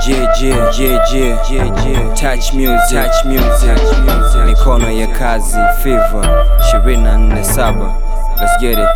Yeah, yeah, yeah, yeah, yeah, yeah. Touch music, touch music, touch music. Mikono ya kazi, fever 247 Let's get it.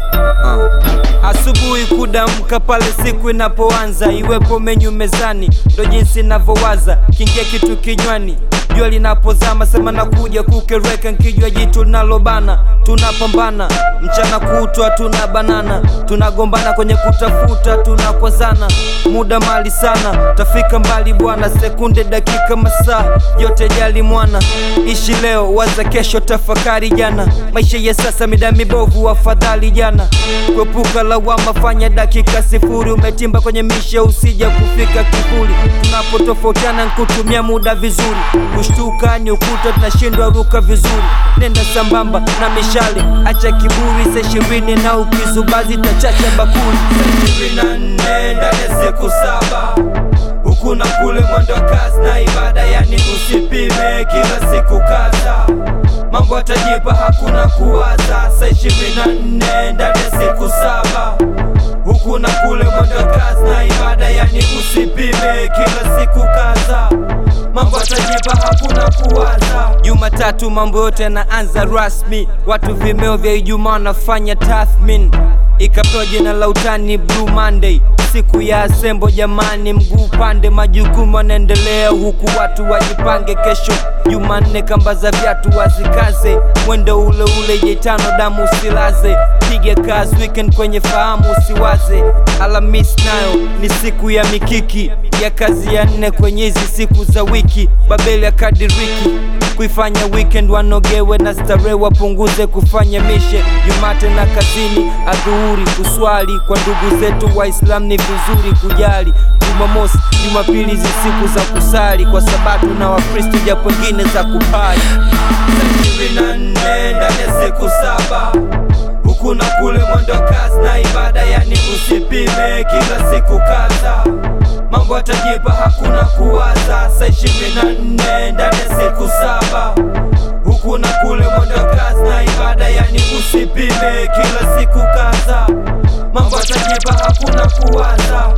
Uh. Asubuhi kudamka pale siku inapoanza, iwepo menyu mezani, ndo jinsi inavyowaza, kingia kitu kinywani, jua linapozama, sema nakuja kukereka, nkijua jitu linalobana, tunapambana mchana kutwa, tuna banana, tunagombana kwenye kutafuta, tunakwazana, muda mali sana, tafika mbali bwana, sekunde, dakika, masaa yote jali mwana, ishi leo, waza kesho, tafakari jana, maisha ya sasa mida mibovu, afadhali jana, kuepuka lawama, fanya dakika sifuri, umetimba kwenye mishe, usija kufika kivuli, tunapotofautiana nkutumia muda vizuri, kushtuka ni ukuta, tunashindwa ruka vizuri, nenda sambamba na mishale, acha kiburi, sa ishirini na ukizubazi tachacha bakuli, sa ishirini na nne ndani ya siku saba huku na kule mwendo wa kazi na ibada, yani usipime kila siku kaza mambo atajipa, hakuna kuwaza. Saa ishirini na nne ndani ya siku saba huku na kule mwendo wa kazi na ibada, yani usipime kila siku kaza mambo atajipa, hakuna kuwaza. Jumatatu mambo yote yanaanza rasmi, watu vimeo vya Ijumaa wanafanya tathmin, ikapewa jina la utani Blue Monday siku ya asembo jamani, mguu pande, majukumu yanaendelea huku watu wajipange. Kesho Jumanne, kamba za viatu wazikaze, mwendo ule ule, jetano damu usilaze, piga kazi weekend kwenye fahamu usiwaze. Alhamis nayo ni siku ya mikiki ya kazi ya nne kwenye hizi siku za wiki, Babeli ya kadiriki kuifanya weekend wanogewe na starehe, wapunguze kufanya mishe Jumate na kazini, adhuhuri kuswali kwa ndugu zetu Waislamu ni vizuri kujali. Jumamosi, Jumapili hizi siku za kusali kwa Sabato na Wakristo, japo wengine za kupali. ishirini na nne ndani ya siku saba huku na kule mwendo wa kazi na ibada, yani usipime kila siku kaza mambo atajipa, hakuna kuwaza. Saa ishirini na nne ndani ya siku saba huku na kule mwendo wa kazi na ibada, yani usipime kila siku kaza mambo atajipa, hakuna kuwaza.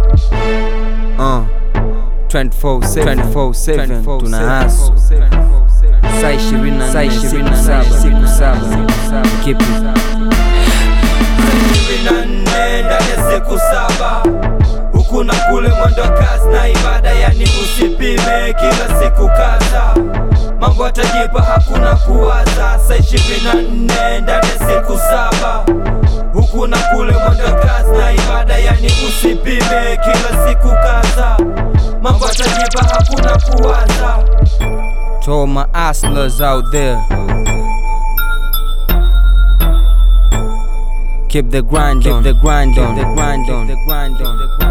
Uh. 24/7 24/7 tuna haso saa 24 siku saba keep it ishirini na nne ndani ya siku saba huku na kule mwendo wa kazi na ibada, yani usipime kila siku kaza mambo atajipa, hakuna kuwaza. Saa ishirini na nne ndani ya siku saba huku na kule mwendo wa kazi na ibada, yani usipime kila siku kaza mambo atajipa, hakuna kuwaza. To all my hustlers out there Keep the grind on, keep the grind on, the grind on, the grind on, the grind on.